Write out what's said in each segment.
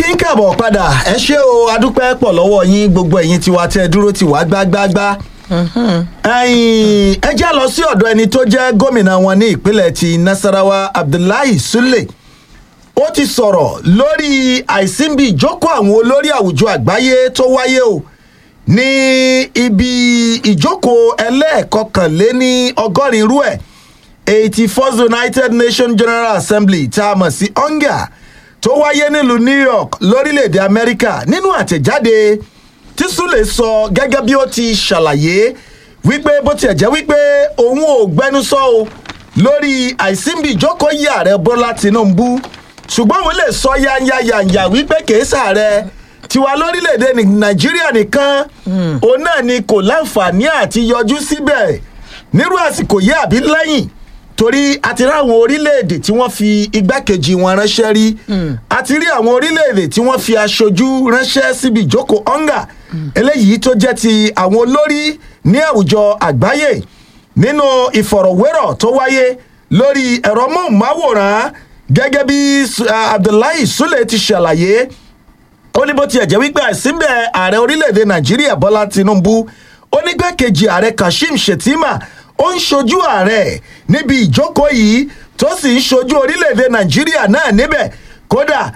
kí n kàbọ̀ padà ẹ ṣé o adúpẹ́ pọ̀ lọ́wọ́ yín gbogbo ẹ̀yin tiwa tẹ́ ẹ dúró tì wá gbágbágbá. ẹ̀yin ẹ já lọ sí ọ̀dọ̀ ẹni tó jẹ́ gómìnà wọn ní ìpínlẹ̀ ti nasarawa abdullahi sule ó ti sọ̀rọ̀ lórí àìsínbí ìjókòó àwọn olórí àwùjọ àgbáyé tó wáyé o ní ibi ìjókòó ẹlẹ́ẹ̀kọkànléní ọgọ́rin irú ẹ̀ eighty first united nations general assembly tá a mọ̀ sí onga tó wáyé nílùú new york lórílẹ̀‐èdè amẹ́ríkà nínú àtẹ̀jáde tí sule sọ gẹ́gẹ́ bí ó ti ṣàlàyé wípé bó tiẹ̀ jẹ́ wípé òun ò gbẹnusọ o lórí àìsínbí ìjókòó yìí ààrẹ bọ́lá tinubu ṣùgbọ́n òun lè sọ yányányányá wípé kìí sàárẹ̀ tiwa lórílẹ̀‐èdè nàìjíríà nìkan òun náà ni kò láǹfààní àti yọjú síbẹ̀ nírú àsìkò yìí àbí lẹ́yìn torí a ti rí àwọn orílẹ̀-èdè tí wọ́n fi igbákejì wọn ránṣẹ́ rí a ti rí àwọn orílẹ̀-èdè tí wọ́n fi aṣojú ránṣẹ́ síbi ìjókòó onga eléyìí tó jẹ́ ti àwọn olórí ní àwùjọ àgbáyé nínú ìfọ̀rọ̀wérọ̀ tó wáyé lórí ẹ̀rọ móhùnmáwòrán gẹ́gẹ́ bí abdullahi sule ti ṣàlàyé ó ní bó tiẹ̀ jẹ́ wípé àìsínbẹ̀ ààrẹ orílẹ̀-èdè nàìjíríà bọ́lá tinubu ó ní gbẹ́kejì ààrẹ kashim shettima ó ń ṣojú ààrẹ níbi ìjókòó yìí tó sì ń ṣojú orílẹ̀-èdè nàìjíríà náà níbẹ̀ kódà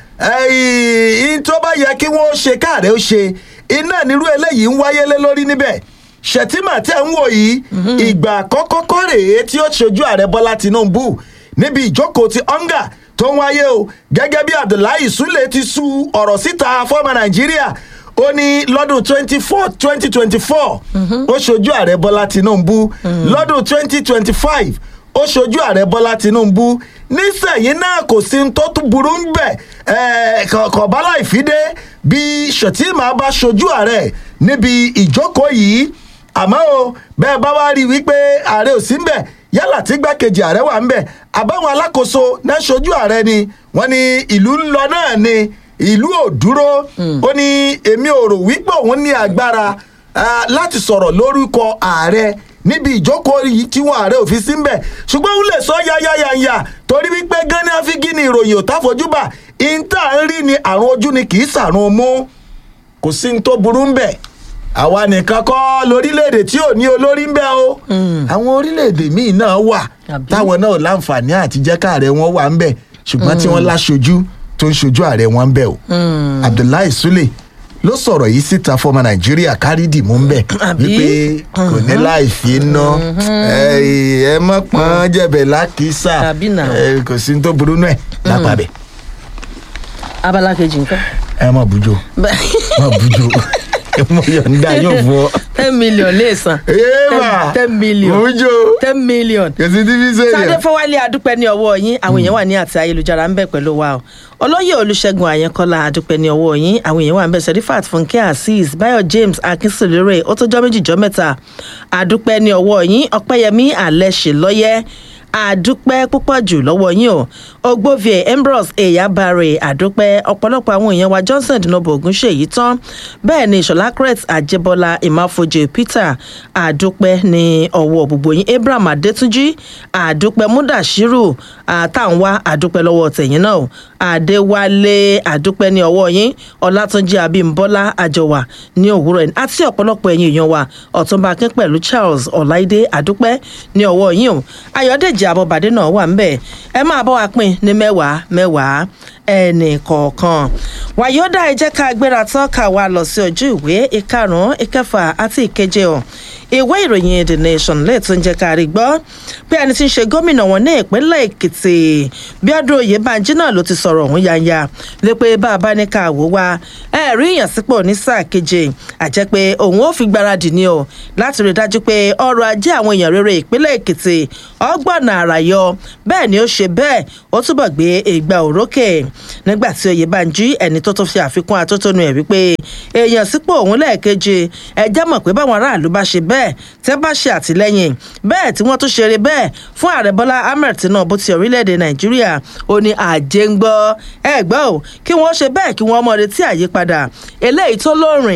ẹ̀yìn tó bá yẹ kí wọ́n ṣe káàrẹ́ ó ṣe iná nírú eléyìí ń wáyé lé lórí níbẹ̀ shettima tẹ̀ ń wò yìí ìgbà àkọ́kọ́ kọ́ rèé tí ó ṣojú ààrẹ bọ́lá tinubu níbi ìjókòó ti onga tó ń wáyé o gẹ́gẹ́ bí abdullahi sule ti su ọ̀rọ̀ síta fọ́ọ̀mù nàìjíríà ó ní lọ́dún twenty four twenty twenty four ó ṣojú ààrẹ bọ́lá tinubu lọ́dún twenty twenty five ó ṣojú ààrẹ bọ́lá tinubu nísẹ̀yìn náà kò sí tó tún burú ń bẹ̀ kọ̀ọ̀bálà ìfidé bí shettima bá ṣojú ààrẹ níbi ìjókòó yìí àmọ́ o bẹ́ẹ̀ bá wá rí i wípé ààrẹ ò sí ń bẹ̀ yálà tí gbákejì ààrẹ wà ń bẹ̀ àbáwọn alákòóso náà ṣojú ààrẹ ni wọ́n ní ìlú ń lọ náà ni ìlú ò dúró ó ní èmi ò rò wípé òun ní agbára láti sọ̀rọ̀ lórúkọ ààrẹ níbi ìjókòó yìí tí wọn ààrẹ òfin sí ń bẹ̀ ṣùgbọ́n òun lè sọ yáyáyáyá torí wípé gánà fígí ni ìròyìn ò táfojúbà ìńtà ń rí ni àrùn ojú ni kì í sàrùn mú kò sí ní tó burú ń bẹ̀ àwa nìkan kọ́ lórílẹ̀‐èdè tí ò ní olórí ń bẹ́ o àwọn orílẹ̀‐èdè míì náà wà táwọn náà láǹfààní àti jẹ́ káàrẹ̀ wọn wà ń bẹ̀ ṣùgbọ́n tí wọ́n láṣojú tó ń ṣojú ààrẹ wọn ń bẹ̀ o abdullahi sule ló sọ̀rọ̀ yìí síta fọmọ nàìjíríà kárìdì mú ń bẹ̀ wípé kò ní láì fi ná ẹ mọ̀ pọ́n jẹ̀bẹ̀ lákìsà kò sí tó burú náà lápá bẹ̀. abala kejì nǹkan. ẹ má bùjọ má bùjọ mo yọ̀ǹda yóò fọ. ten million lè san. Eva ten million mojo ten million. kèsì tí fi ṣe sáré yẹn. fọwálé adúpẹ́ ní ọwọ́ yín àwọn èèyàn wà ní àti ayélujára ń bẹ̀ pẹ̀lú wa o olóyè olùṣègùn àyẹnkọ́lá adúpẹ́ ní ọwọ́ yín àwọn èèyàn wà ń bẹ̀ sẹ́rífàt fúnkẹ́ azeez bayo james akínṣèlérè ó tó jọ́ méjì jọ́ mẹ́ta adúpẹ́ ní ọwọ́ yín ọpẹ́yẹmí alẹ́ ṣèlọ́yẹ́ àdúpẹ́ púpọ̀ jù lọ́wọ́ yín o ogbovie ambrose eyabare àdúpẹ́ ọ̀pọ̀lọpọ̀ àwọn èèyàn wa johnson dinobo ogunṣèyí tán bẹ́ẹ̀ ni ìṣọ̀lá crete àjẹbọ́lá ìmáfoje peter àdúpẹ́ ní ọwọ́ gbogbo yín abraham adétúnjì àdúpẹ́ mudashiru àtàǹwá àdúpẹ́ lọ́wọ́ tẹ̀yìn náà o àdéwálé àdúpẹ́ ní ọwọ́ yín ọlátúnjì abímbọ́lá àjọwà ní òwúrọ̀ yìí àti ọ̀pọ̀lọpọ̀ ẹ̀yìn èèyàn wa ọ̀túnba akin pẹ̀lú charles ọ̀láìdé àdúpẹ́ ní ọwọ́ yín o ayọ̀dèjì àbọ̀bàdé náà wà ńbẹ̀ ẹ máa bọ́ wa pín ní mẹ́wàá mẹ́wàá ẹnì kọ̀ọ̀kan wàyọ́dà ẹ jẹ́ ká gbéra tán ká wa lọ sí ojú ìwé ìkarùn-ún ìkẹfà àti ìkeje o ìwé ìròyìn the nation lè tún jẹ́ ká rí gbọ́ pé ẹni tí ń ṣe gómìnà wọn ní ìpínlẹ̀ èkìtì bíọ́dún oyèbánjí náà ló ti sọ̀rọ̀ ọ̀hún yanya lé pé bá a bá ní ká wò wá ẹ rí ìyànsípò ní sáà keje àjẹ́ pé òun ó fi gbáradì ní o láti rí i dájú pé ọrọ̀ ajé àwọn èèyàn rere ìpínlẹ̀ èkìtì ọgbọ̀nà àràyọ bẹ́ẹ̀ ni ó ṣe bẹ́ẹ̀ ó túbọ̀ gbé ìgbà òrókè nígbà tí oyèbánjí ẹni tó tún fi àfikún atótónu ẹ̀ wípé èèyàn sípò òun lẹ́ẹ̀keje ẹ jẹ́ mọ̀ pé báwọn aráàlú bá ṣe bẹ́ẹ̀ tẹ́ bá ṣe àtìlẹ́yìn bẹ́ẹ̀ tí wọ́n tún ṣeré bẹ́ẹ̀ fún ààrẹ bọ́lá ahmed tinubu ti orílẹ̀-èdè nàìjíríà ó ní àjẹ́ ń gbọ́ ẹ gbọ́ ò kí wọ́n ṣe bẹ́ẹ̀ kí wọ́n mọ̀ retí àyípadà eléyìí tó lóòrìn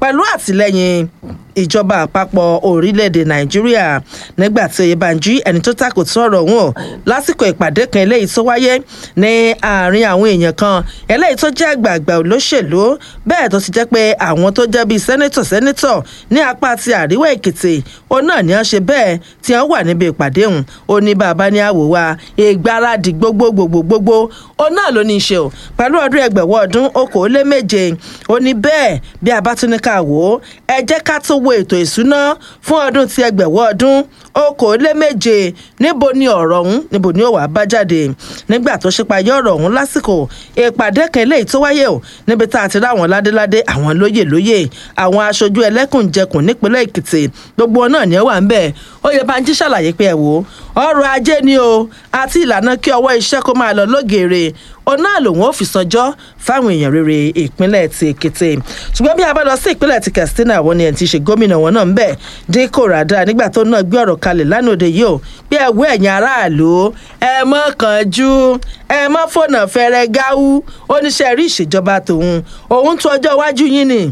pẹ̀lú àtìlẹ́yìn ìjọba àpapọ̀ orílẹ̀-èdè nàìjíríà nígbà tí oyèbánjí ẹni tó takòtò ọ̀rọ̀ ọ̀hún o lásìkò ìpàdé kan eléyìí tó wáyé ní àárín àwọn èèyàn kan eléyìí tó jẹ́ àgbààgbà olóṣèlú bẹ́ẹ̀ tó ti jẹ́ pé àwọn tó jẹ́ bíi sẹ́nẹ́tọ̀ sẹ́nẹ́tọ̀ ní apá ti àríwá èkìtì òun náà ni wọ́n ṣe bẹ́ẹ̀ tí wọ́n wà níbi ìpàdé ọ̀hún ó ní bàbá ní àwò wa ìgbáradì gbogbogbogbogbò òun náà ló ní í ṣe o pẹ̀lú ọdún ẹgbẹ̀wọ̀ ọdún okòóléméje ó ní bẹ́ẹ̀ bí a bá tún ní ká wò ó ẹ jẹ́ ká tó wo ètò ìsúná fún ọdún ti ẹgbẹ̀wọ̀ ọdún okòóléméje níbo ni ọ̀rọ̀ ọ̀hún níbo ni ó wàá bá jáde nígbà tó ṣípayé ọ̀rọ̀ ọ̀hún lásìkò ìpàdé kan eléyìí tó wáyé o níbi tá a ti rí àwọn ládéládé àwọn lóyè lóyè àwọn aṣojú ẹlẹ́kùnjẹkùn nípínlẹ̀ èkìtì gbogbo wọn náà ni ó wà ń bẹ̀ oyèbánjí ṣàlàyé pé ẹ wò ọrọ̀ ajé ni o àti ìlànà kí ọwọ́ iṣẹ́ kó máa lọ lógèrè òun náà lòun ò fi sanjọ́ fáwọn èèyàn rere ìpínlẹ̀ ti èkìtì ṣùgbọ́n bí a bá lọ sí ìpínlẹ̀ ti katsina wọn ni ẹ̀ ti ṣe gómìnà wọn náà ń bẹ̀ dín kò ràdá nígbà tó náà gbé ọ̀rọ̀ kalẹ̀ lánàá òde yìí o bí ẹ wọ ẹ̀yìn aráàlú ẹ mọ́ kánjú ẹ mọ́ fònà fẹ́rẹ́ gáwú oníṣẹ́ rí ìṣèjọba tòun òun tún ọjọ́ iwájú yín ni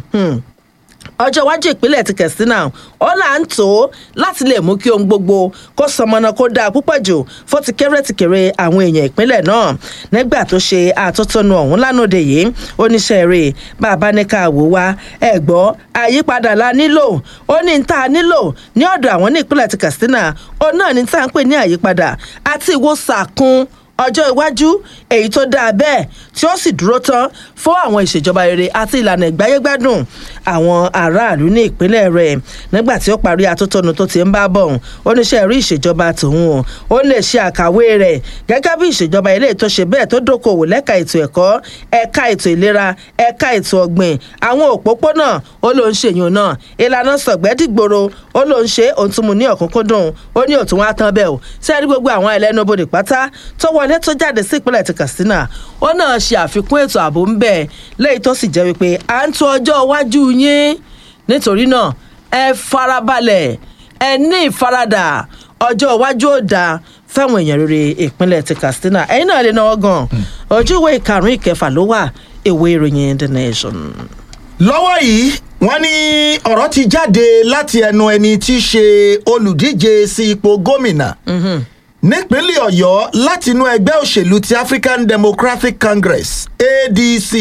ọjọ́ iwájú ìpínlẹ̀ ti katsina ó là ń tó láti lè mú kí ohun gbogbo kó sọmọnà kó dáa púpọ̀ jù fún ti kéré ti kéré àwọn èèyàn ìpínlẹ̀ náà nígbà tó ṣe àtótónu ọ̀hún lánàá yìí oníṣẹ́ rẹ̀ bàbá ní ká wò wá ẹ̀ gbọ́ àyípadà la nílò ó ní ní tá a nílò ní ọ̀dọ̀ àwọn ní ìpínlẹ̀ ti katsina ó náà ní tá à ń pè ní àyípadà àti ìwòsàkún ọjọ́ iwájú èyí tó dáa bẹ́ẹ̀ tí ó sì dúró tán fún àwọn ìṣèjọba rere àti ìlànà ìgbáyégbádùn àwọn aráàlú ní ìpínlẹ̀ rẹ̀ nígbà tí ó parí atótónu tó ti ń bá bọ̀ oníṣẹ́ rí ìṣèjọba tòun o ó lè ṣe àkàwé rẹ̀ gẹ́gẹ́ bí ìṣèjọba ilé tó ṣe bẹ́ẹ̀ tó dókòwò lẹ́ka ètò ẹ̀kọ́ ẹ̀ka ètò ìlera ẹ̀ka ètò ọ̀gbìn àwọn òpópónà ó ló ń ṣèyún náà ìlànà sọ̀gbẹ́dìgbòro ó ló ń ṣe òun tún mu ní ọ̀kúnkúndùn ó ní òtún wá tán bẹ́ẹ̀ o sẹ́ẹ̀rí gbogbo àwọn ẹlẹ́nubodè pátá tó wọlé tó jáde sí ìpínlẹ̀ ti katsina ó náà ṣe àfikún ètò ààbò ń bẹ̀ lẹ́yìn tó sì jẹ́ wípé à ń tún ọjọ́ iwájú yín nítorí náà ẹ farabalẹ̀ ẹ ní ìfaradà ọjọ́ iwájú ò dáa fáwọn èèyàn rere ìpínlẹ̀ ti katsina ẹ̀yin náà lè náwó gan ojú ìwé ìkarùn-ún ìkẹfà ló wà ìwé ìròyìn the nation. lọ́wọ́ yìí wọ́n ní ọ̀rọ̀ ti jáde láti ẹnu ẹni tí í ṣe olùdíje sí ipò gómìnà nípínlẹ̀ ọ̀yọ́ láti inú ẹgbẹ́ òṣèlú ti african democratic congress adc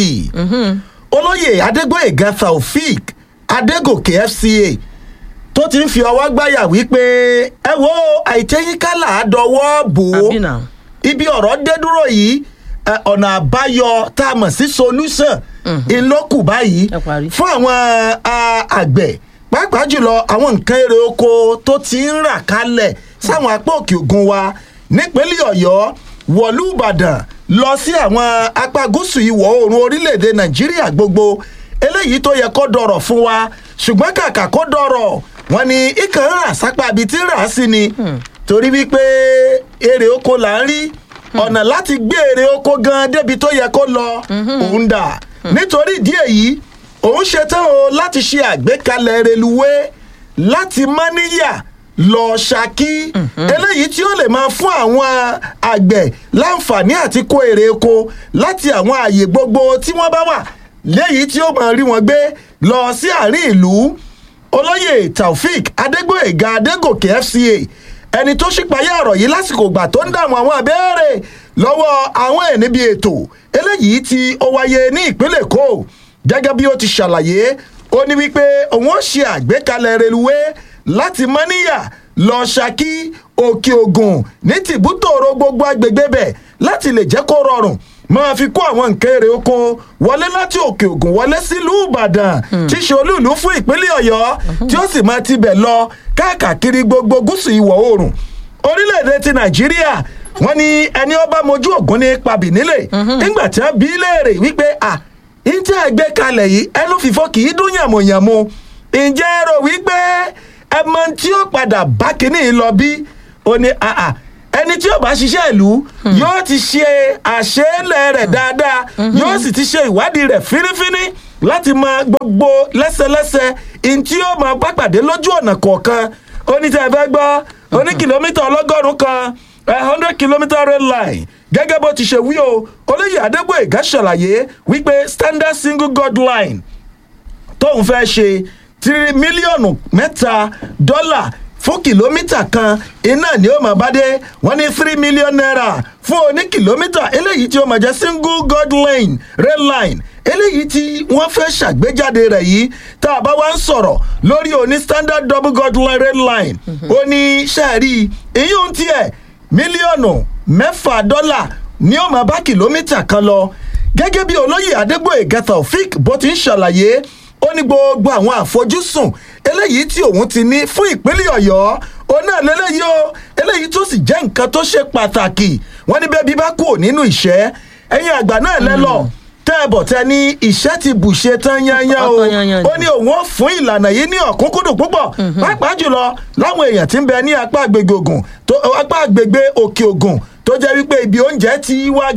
olóyè adégbòyèga taofik adégòkè fca tó ti ń fi ọwọ́ gbáyà wípé ẹ wo àìtẹ́yìnkálà àdọ́wọ́ bò ó àbí náà ibi ọ̀rọ̀ dé dúró yìí ẹ, ọ̀nà àbáyọ tá a mọ̀ sí solution ńlọ́kù báyìí Ẹ parí. fún àwọn a, àgbẹ̀ pàápàá jùlọ àwọn nǹkan èrè oko tó ti ń rà kalẹ̀ sáwọn apá òkè ògùn wa nípínlẹ̀ ọ̀yọ́ wọ̀lú ìbàdàn lọ sí àwọn apá gúúsù ìwọ̀ oòrùn orílẹ̀-èdè nàìjíríà gbogbo eléyìí tó yẹ kó dọ̀rọ̀ fún wa ṣùgbọ́n kàkà kó dọ̀rọ̀ wọn ni ikàn ń rà sápá ibi tí ń rà á sí ni torí wípé èrè oko là ń rí ọ̀nà láti gbé èrè oko gan débi tó yẹ kó lọ òun dà nítorí ìdí èyí òun ṣetán o láti ṣe àgbékalẹ̀ reluwé láti mọ́níyà lọ ṣákí eléyìí tí ó lè máa fún àwọn àgbẹ̀ láǹfààní àti kó èrè oko láti àwọn ààyè gbogbo tí wọ́n bá wà léyìí tí ó máa rí wọn gbé lọ sí àárín ìlú olóyè taofik adégbòyèga adégòkè fca ẹni tó ṣípayá ọ̀rọ̀ yìí lásìkò ìgbà tó ń dààmú àwọn àbẹ́rẹ́ lọ́wọ́ àwọn ẹ̀ níbi ètò eléyìí tí ó wáyé ní ìpínlẹ̀ èkó gẹ́gẹ́ bí ó ti ṣàlàyé ó ní wípé òun ó ṣe àgbékalẹ̀ reluwé láti mọ́níyà lọ ṣákí òkè ògùn ní tìbútòrò gbogbo agbègbè bẹ̀ láti lè jẹ́ kó rọrùn máa fi kó àwọn nǹkan èrè oko wọlé láti òkè ògùn wọlé sílùú ìbàdàn tí í ṣe olúùlú fún ìpínlẹ̀ ọ̀yọ́ tí ó sì máa tibẹ̀ lọ káàkiri gbogbo gúúsù ìwọ̀ oòrùn orílẹ̀-èdè ti nàìjíríà wọ́n ní ẹni ọba mojú ògùn ní pabì nílé nígbà tí wọ́n bí í léèrè wípé à ǹjẹ́ ẹgbẹ́ kalẹ̀ yìí ẹnu fìfọ́ kì í dún yàmùyàmù ǹjẹ́ ẹ rò wípé ẹ mọ tí ó padà bá kínní lọ bí ó ní àà ẹni tí ó bá ṣiṣẹ́ ìlú yóò ti ṣe àṣeélẹ̀ rẹ̀ dáadáa yóò sì ti ṣe ìwádìí rẹ̀ fínífíní láti mọ gbogbo lẹ́sẹlẹ́sẹ ntí ó máa bá pàdé lójú ọ̀nà kọ̀ọ̀kan ó ní tẹ́ ẹ fẹ́ gbọ́ ó ní kìlómítà ọlọ́gọ́rùn-ún kan a hundred kilometre rail line gẹ́gẹ́ bó ti ṣe wí o olóyè adégbòyègá ṣàlàyé wípé standard single god line tóun fẹ́ ṣe tírí mílíọ̀nù mẹ́ta dọ́là fún kìlómítà kan iná ni ó máa bá dé wọ́n ní three million naira fún oní kìlómítà eléyìí tí ó máa jẹ́ single god lane rail line eléyìí tí wọ́n fẹ́ ṣàgbéjáde rẹ̀ yìí tá a bá wá ń sọ̀rọ̀ lórí oní standard double god line rail line ó ní sẹ́ẹ̀rí èyí ń tiẹ̀ mílíọ̀nù mẹ́fà dọ́là ni ó máa bá kìlómítà kan lọ gẹ́gẹ́ bí olóyè adégbòye taofik bó ti ń ṣàlàyé ó ní gbogbo àwọn àfojúsùn eléyìí tí òun ti ní fún ìpínlẹ̀ ọ̀yọ́ òun náà lélẹ́yìí o eléyìí tó sì jẹ́ nǹkan tó ṣe pàtàkì wọ́n ní bẹ́ẹ̀ bí bá kú nínú ìṣẹ́ ẹ̀yin àgbà náà lẹ́lọ́ tẹ́ ẹ bọ̀ tẹ́ ní ìṣẹ́ ti bùṣe tán yányán o Ọ̀tán yányán ni. ó ní òun ó fún ìlànà yìí ní ọ̀kúnkúndùn púpọ̀ pàápàá jùlọ láwọn èèyàn tí ń bẹ ní apá àgbègbè ògùn tó apá àgbègbè òkè ògùn tó jẹ́ wípé ibi oúnjẹ ti wá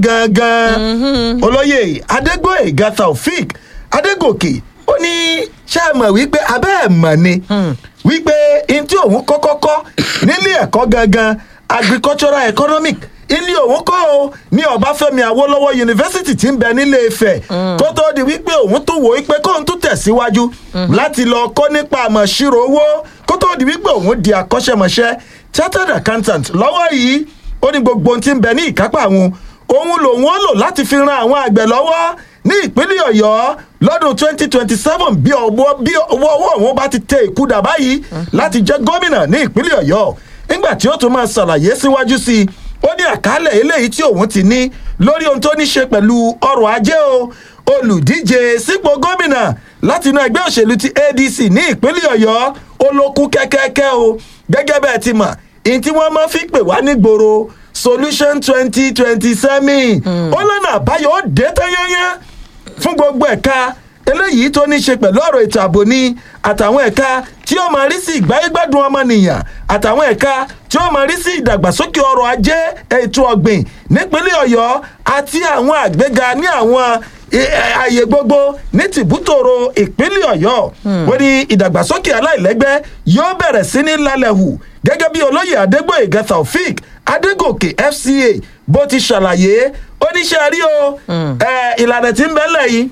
gangan olóyè adégbòyèga taofik adégòkè ó ní ṣé ẹ mọ̀ wípé abẹ́ ẹ̀ mọ̀ ni wípé n tí òun kọ́kọ́ kọ́ nílé ẹ̀kọ́ gangan agricultural economic ilé òun kọ́ o ní ọbáfẹ́mi awólọ́wọ̀ yunifásitì tí ń bẹ nílé ifẹ̀ tó tó di wípé òun tún wò wípé kóun tún tẹ̀síwájú láti lọ kọ́ nípa àmọ̀ṣirò owó kó tó di wípé òun di akọ́ṣẹ́mọṣẹ́ chartered accountant lọ́wọ́ yìí ó ní gbogbo ohun tí ń bẹ ní ìkápá àwọn òun lòun ó lò láti fi ran àwọn àgbẹ̀ lọ́wọ́ ní ìpínlẹ̀ ọ̀yọ́ lọ́dún twenty twenty seven bí ọwọ́ bí ọwọ́ ọwọ́ òun bá ti tẹ ìkúdà báyìí láti jẹ́ gómìnà ní ìpínlẹ̀ ọ̀yọ́ nígbà tí ó tún máa ṣàlàyé síwájú sí i ó ní àkálẹ̀ eléyìí tí òun ti ní lórí ohun tó ní ṣe pẹ̀lú ọrọ̀ ajé o olùdíje sípò gómìnà láti inú ẹgbẹ́ òṣèlú ti adc ní ìpínlẹ̀ ọ̀yọ́ ó ló kú kẹ́kẹ́kẹ́ o gẹ́gẹ́ bẹ́ẹ̀ ti mọ̀ ìyẹn tí wọ́n máa fi pè wá nígboro solution twenty twenty seven ó lọ́nà àbáyọ ó dé tán yányán fún gbogbo ẹ̀ka eléyìí tó ní ṣe pẹ̀lú ọ̀rọ̀ ètò ààbò ni àtàwọn ẹ̀ka tí ó máa rí sí ìgbáyégbádùn ọmọnìyàn àtàwọn ẹ̀ka tí ó máa rí sí ìdàgbàsókè ọrọ̀ ajé ètò ọ̀gbìn nípínlẹ̀ ọ̀yọ́ àti àwọn àgbéga ní àwọn ẹ- ẹ- ààyè gbogbo ní tìbútòrò ìpínlẹ̀ ọ̀yọ́ wọ́n ní ìdàgbàsókè aláìlẹ́gbẹ́ yóò bẹ̀rẹ̀ sí ní lálẹ́ hù gẹ́gẹ́ bí olóyè adégbòyèga taofik adégòkè fca bó ti ṣàlàyé oníṣẹ́ rí o ẹ, ìlànà tí ń bẹ́lẹ̀ yìí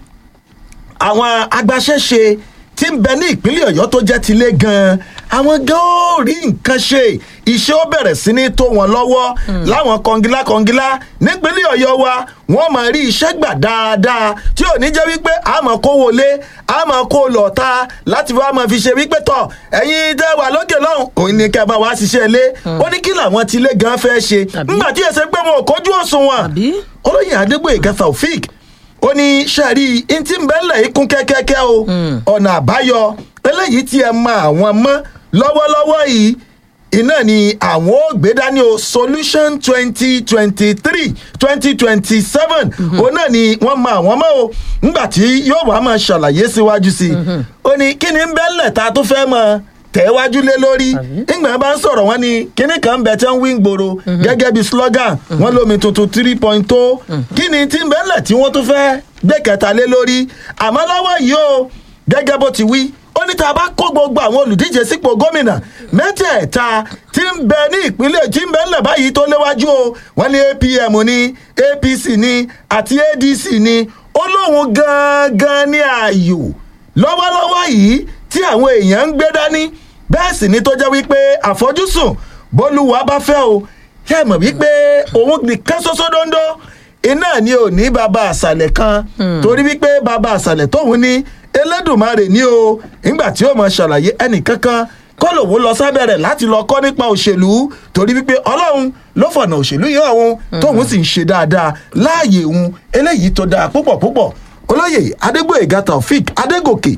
àwọn agbaṣẹ́ṣe tí ń bẹ ní ìpínlẹ̀ ọ̀yọ́ tó jẹ́ tilé gan-an àwọn gan ó rí nǹkan ṣe iṣẹ́ ó bẹ̀rẹ̀ sí ní tó wọn lọ́wọ́ láwọn kọngilá kọngilá nípínlẹ̀ ọ̀yọ́ wa wọ́n máa rí iṣẹ́ gbà dáadáa tí ò ní jẹ́ wípé a máa kó wọlé a máa kó lọ ta láti wá máa fi ṣe wípé tọ̀ ẹ̀yin tẹ́ wà lókè lọ́hùn òun ni kẹ́ ẹ máa wá ṣiṣẹ́ ilé ó ní kí làwọn tilé gan fẹ́ ṣe Àbí? nígbà tí èsè pé wọn ò kójú òṣùwọ̀n Àbí? olóyè adégbòyèga taofik ó ní sẹ́ẹ̀rí ntí ń bẹ́lẹ̀ ikún kẹ́kẹ́kẹ́ o ọ̀nà àbáyọ eléyìí tí ẹ mọ àwọn mọ́ lọ́wọ́lọ́wọ́ yìí iná ni àwọn ò gbé dání o solution twenty twenty three twenty twenty seven òun náà ni wọ́n mọ àwọn mọ́ o nígbà tí yóò wá máa ṣàlàyé síwájú sí i ó ní kí ni ń bẹ́lẹ̀ ta tó fẹ́ mọ tẹ̀wájú lé lórí ìgbà bá ń sọ̀rọ̀ wọn ni kíní kan bẹ̀ tẹ́ ń wí gbòòrò gẹ́gẹ́ bí slogan wọn lómi tuntun three point tó kí ni tí ń bẹ́lẹ̀ tí wọ́n tún fẹ́ gbé kẹta lé lórí àmọ́ lọ́wọ́ yìí o gẹ́gẹ́ bó ti wí ó ní tá a bá kó gbogbo àwọn olùdíje sípò gómìnà mẹ́tẹ̀ẹ̀ta tí ń bẹ ní ìpínlẹ̀ tí ń bẹ ńlẹ̀ báyìí tó léwájú o wọ́n ní apm ní apc ní àti adc ní ó lóun gangan ní ààyò lọ́wọ́lọ́wọ́ yìí tí àwọn èèyàn ń gbé dání bẹ́ẹ̀ sì ni tó jẹ́ wípé àfojúsùn bólúwa bá fẹ́ o ṣe é mọ̀ wípé òun nìkan ṣoṣo dondo iná ni ò ní bàbá àṣàlẹ̀ kan torí wípé bàbá àṣàlẹ̀ tóun ní elédùnmarè ní o nígbà tí ó mọ ṣàlàyé ẹnìkankan kọ́ lòun lọ sábẹ́ rẹ̀ láti lọ kọ́ nípa òṣèlú torí wípé ọlọ́run ló fọ̀nà òṣèlú yìí ọ̀hún tóun sì ń ṣe dáadáa láàyè òun eléyìí tó dáa púpọ̀ púpọ̀ olóyè adégbòyèga taofik adégòkè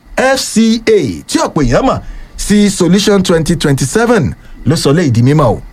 fca tí ọ̀pọ̀ èèyàn mọ̀ sí solution twenty twenty seven ló sọ lé ìdí mímọ́ o.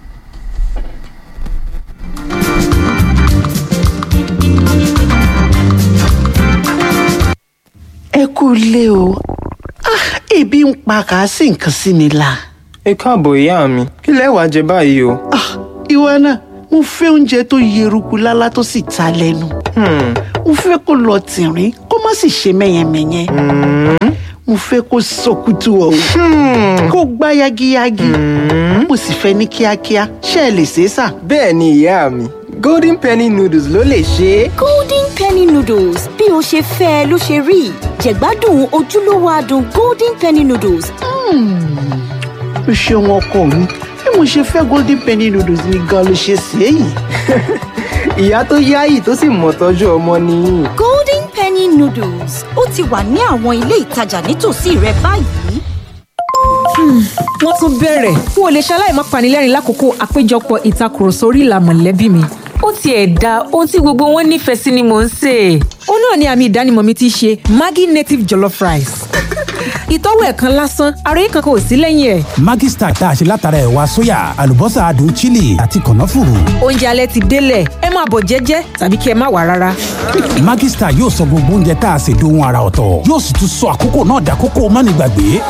ẹ kú ilé o Ah, ebi ń pa kà á sì nǹkan sí mi la. ẹ káàbọ̀ ìyá mi kí lẹ wàá jẹ báyìí o. Ah, ìwọ náà mo fẹ́ oúnjẹ tó yeruku lálá tó sì ta lẹ́nu. Hmm, mo fẹ́ kó lọ tìrín kó má sì ṣe mẹ́yẹmẹ́yẹ. mo fẹ́ kó sọkútù ọ̀hún kó gbá yagiyagi. mo sì fẹ́ ní kíákíá ṣé ẹ lè ṣe é sà. bẹ́ẹ̀ ni ìyá mi golden penny noodles ló lè ṣe é. golden penny noodles noodles bí o ṣe fẹ́ ẹ ló ṣe rí jẹ̀gbádùn ojúlówó adùn golden penny noodles o ṣeun ọkọ mi bí mo ṣe fẹ́ golden penny noodles ni gan ló ṣe ṣe é yìí. ìyá tó yáyì tó sì mọ̀ tọ́jú ọmọ nìyí. golden penny noodles ó ti wà ní àwọn ilé ìtajà nítòsí rẹ báyìí. wọ́n tún bẹ̀rẹ̀ n ò lè ṣaláì má panilẹ́rìn lákòókò àpéjọpọ̀ ìtakùrọ̀sọ orí ìlà mọ̀lẹ́bí mi. ó tiẹ̀ da ohun tí gbogbo wọn nífẹ̀ẹ́ sí ni mò ń sè é. ó náà ni àmì ìdánimọ̀ mi ti ṣe maggi native jollof rice. ìtọ́wò ẹ̀ kan lásán àròyé kankan ò sí lẹ́yìn ẹ̀. Maggi Star tá a ṣe látara ẹ̀wà sóyà àlùbọ́sà adùn chili àti kànáfùrù. oúnjẹ alẹ́ ti délẹ̀ ẹ máa bọ̀ jẹ́jẹ́ tàbí kí ẹ má wà rárá. Maggi Star yóò sọ gbogbo oúnjẹ tá a ṣe dohun ara ọ̀tọ̀ yóò sì tún sọ àkókò náà dàkókò mánigbàgbé.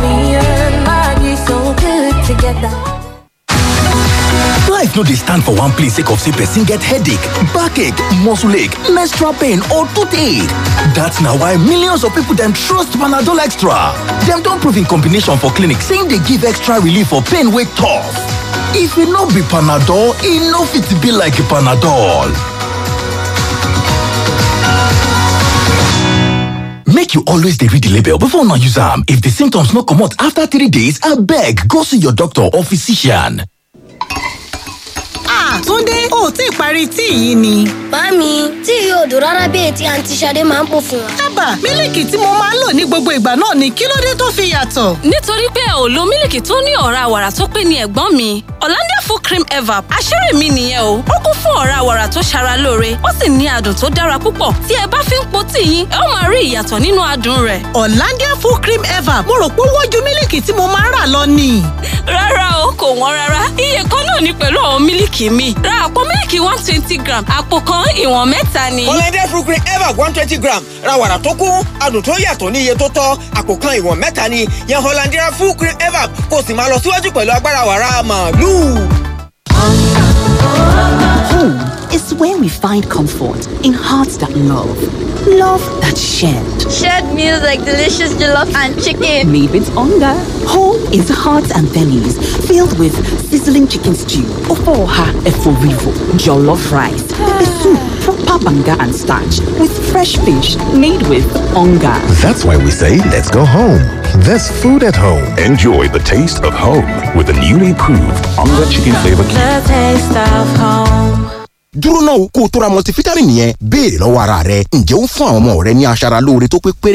Life no dey stand for one place sake of say person get headache, backache, muscle ache, menstrual pain or toothache. That's na why millions of people dem trust Panadol Extra. Dem don prove in combination for clinic say e dey give extra relief for pain wey tough. If e no be Panadol, e no fit be like Panadol. Make you always dey read the label before una use am. If the symptoms no comot after three days, abeg go see your doctor or physician. Túndé ò tí ì parí tíì yìí ni. Màámi, tí yóò dùn rárá bí ètí àǹtí Ṣadé máa ń pò fún wa. Ábà, mílìkì tí mo máa ń lò ní gbogbo ìgbà náà ni kí ló dé tó fi yàtọ̀? nítorí pé ò lo mílìkì tó ní ọ̀rá wàrà tó pé ní ẹ̀gbọ́n mi Hollandia full cream evap àṣírí mi nìyẹn o ó kún fún ọ̀rá wàrà tó ṣara lóore ó sì ní adùn tó dára púpọ̀ tí ẹ bá fi ń po tíì yín ẹ ó máa rí ìyàtọ̀ nínú adùn rẹ̀. Hollandia full cream ever mo rò pé wọ́n ju mílìkì tí mo máa ń rà lọ ni. rárá o kò wọ́n rárá iye kan náà ni pẹ̀lú àwọn mílìkì mi ra àpò mílìkì one twenty gram àpò kan ìwọ̀n mẹ́ta ni. Hollandia fruit cream ever one twenty gram ra wàrà tó kún adùn tó yàtọ̀ ní iye tó tọ́ àpò kan ìwọ̀n mẹ́ta ni yan Hollandia fruit cream ever kó o sì máa lọ síwájú pẹ̀lú agbára wàrà màálù. Home is where we find comfort in hearts that love, love that shared. Shared meals like delicious jollof and chicken. Made with hunger. Home is hearts and bellies filled with sizzling chicken stew, ofoha eforivo, jollof rice, pepper soup, proper banga and starch with fresh fish made with hunger. That's why we say let's go home. There's food at home. Enjoy the taste of home with the newly proved Onga Chicken Flavor Cube. The taste of home. dúró náà kó o tó ra multivitamin yẹn béèrè lọ́wọ́ ara rẹ ǹjẹ́ ó ń fún àwọn ọmọ rẹ ní aṣara lóore tó pé péré